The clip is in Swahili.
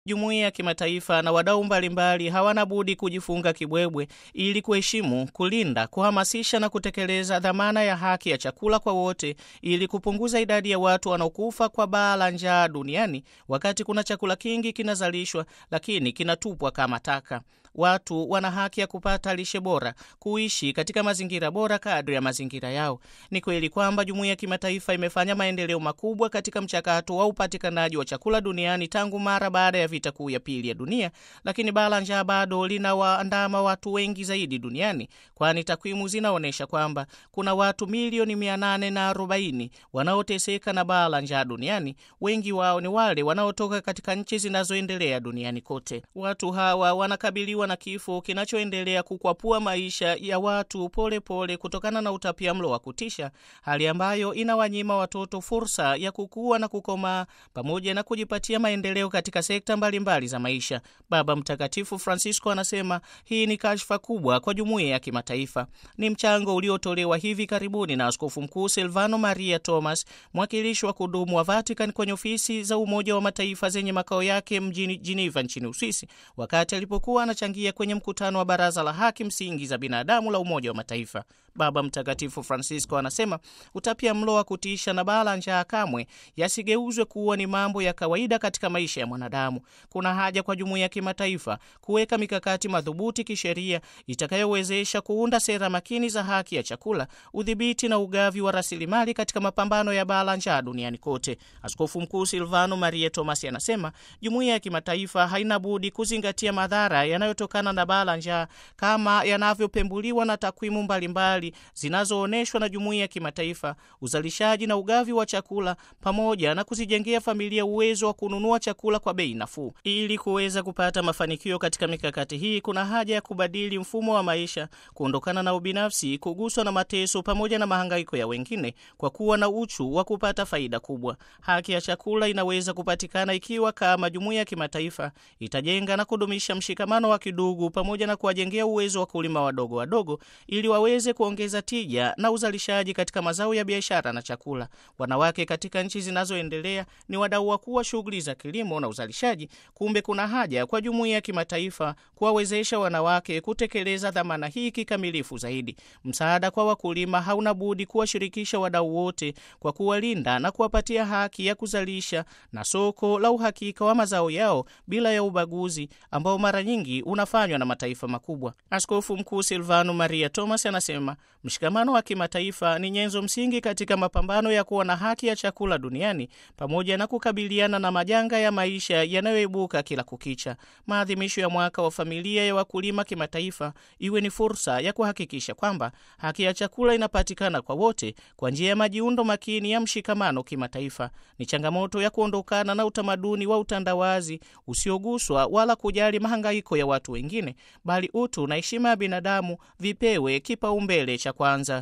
Jumuiya ya kimataifa na wadau mbalimbali hawana budi kujifunga kibwebwe ili kuheshimu, kulinda, kuhamasisha na kutekeleza dhamana ya haki ya chakula kwa wote ili kupunguza idadi ya watu wanaokufa kwa baa la njaa duniani wakati kuna chakula kingi kinazalishwa lakini kinatupwa kama taka. Watu wana haki ya kupata lishe bora, kuishi katika mazingira bora kadri ya mazingira yao. Ni kweli kwamba jumuiya ya kimataifa imefanya maendeleo makubwa katika mchakato wa upatikanaji wa chakula duniani tangu mara baada ya vita kuu ya pili ya dunia, lakini baa la njaa bado linawaandama watu wengi zaidi duniani, kwani takwimu zinaonyesha kwamba kuna watu milioni mia nane na arobaini wanaoteseka na baa la njaa duniani. Wengi wao ni wale wanaotoka katika nchi zinazoendelea duniani kote. Watu hawa wanakabiliwa na kifo kinachoendelea kukwapua maisha ya watu polepole pole kutokana na utapiamlo wa kutisha, hali ambayo inawanyima watoto fursa ya kukua na kukomaa pamoja na kujipatia maendeleo katika sekta mbalimbali mbali za maisha. Baba Mtakatifu Francisco anasema hii ni kashfa kubwa kwa jumuiya ya kimataifa. Ni mchango uliotolewa hivi karibuni na Askofu Mkuu Silvano Maria Thomas, mwakilishi wa kudumu wa Vatican kwenye ofisi za Umoja wa Mataifa zenye makao yake mjini Geneva nchini Uswisi, wakati alipokuwa anachangia kwenye mkutano wa Baraza la Haki Msingi za Binadamu la Umoja wa Mataifa. Baba Mtakatifu Francisco anasema utapia mlo wa kutisha na baa la njaa kamwe yasigeuzwe kuwa ni mambo ya kawaida katika maisha ya mwanadamu. Kuna haja kwa jumuiya ya kimataifa kuweka mikakati madhubuti kisheria itakayowezesha kuunda sera makini za haki ya chakula, udhibiti na ugavi wa rasilimali katika mapambano ya baa la njaa duniani kote. Askofu Mkuu Silvano Maria Thomas anasema jumuiya ya kimataifa haina budi kuzingatia madhara yanayotokana na baa la njaa kama yanavyopembuliwa na takwimu mbalimbali zinazoonyeshwa na jumuiya ya kimataifa, uzalishaji na ugavi wa chakula, pamoja na kuzijengea familia uwezo wa kununua chakula kwa bei nafuu. Ili kuweza kupata mafanikio katika mikakati hii, kuna haja ya kubadili mfumo wa maisha, kuondokana na ubinafsi, kuguswa na mateso pamoja na mahangaiko ya wengine, kwa kuwa na uchu wa kupata faida kubwa. Haki ya chakula inaweza kupatikana ikiwa kama jumuiya ya kimataifa itajenga na kudumisha mshikamano wa kidugu pamoja na kuwajengea uwezo wa kulima wadogo wadogo ili waweze kuongeza tija na uzalishaji katika mazao ya biashara na chakula. Wanawake katika nchi zinazoendelea ni wadau wakuu wa shughuli za kilimo na uzalishaji. Kumbe kuna haja kwa jumuiya ya kimataifa kuwawezesha wanawake kutekeleza dhamana hii kikamilifu zaidi. Msaada kwa wakulima hauna budi kuwashirikisha wadau wote kwa kuwalinda na kuwapatia haki ya kuzalisha na soko la uhakika wa mazao yao bila ya ubaguzi ambao mara nyingi unafanywa na mataifa makubwa. Askofu Mkuu Silvano Maria Thomas anasema mshikamano wa kimataifa ni nyenzo msingi katika mapambano ya kuwa na haki ya chakula duniani pamoja na kukabiliana na majanga ya maisha yanayoibuka kila kukicha. Maadhimisho ya mwaka wa familia ya wakulima kimataifa iwe ni fursa ya kuhakikisha kwamba haki ya chakula inapatikana kwa wote kwa njia ya majiundo makini ya mshikamano kimataifa. Ni changamoto ya kuondokana na utamaduni wa utandawazi usioguswa wala kujali mahangaiko ya watu wengine, bali utu na heshima ya binadamu vipewe kipaumbele cha kwanza.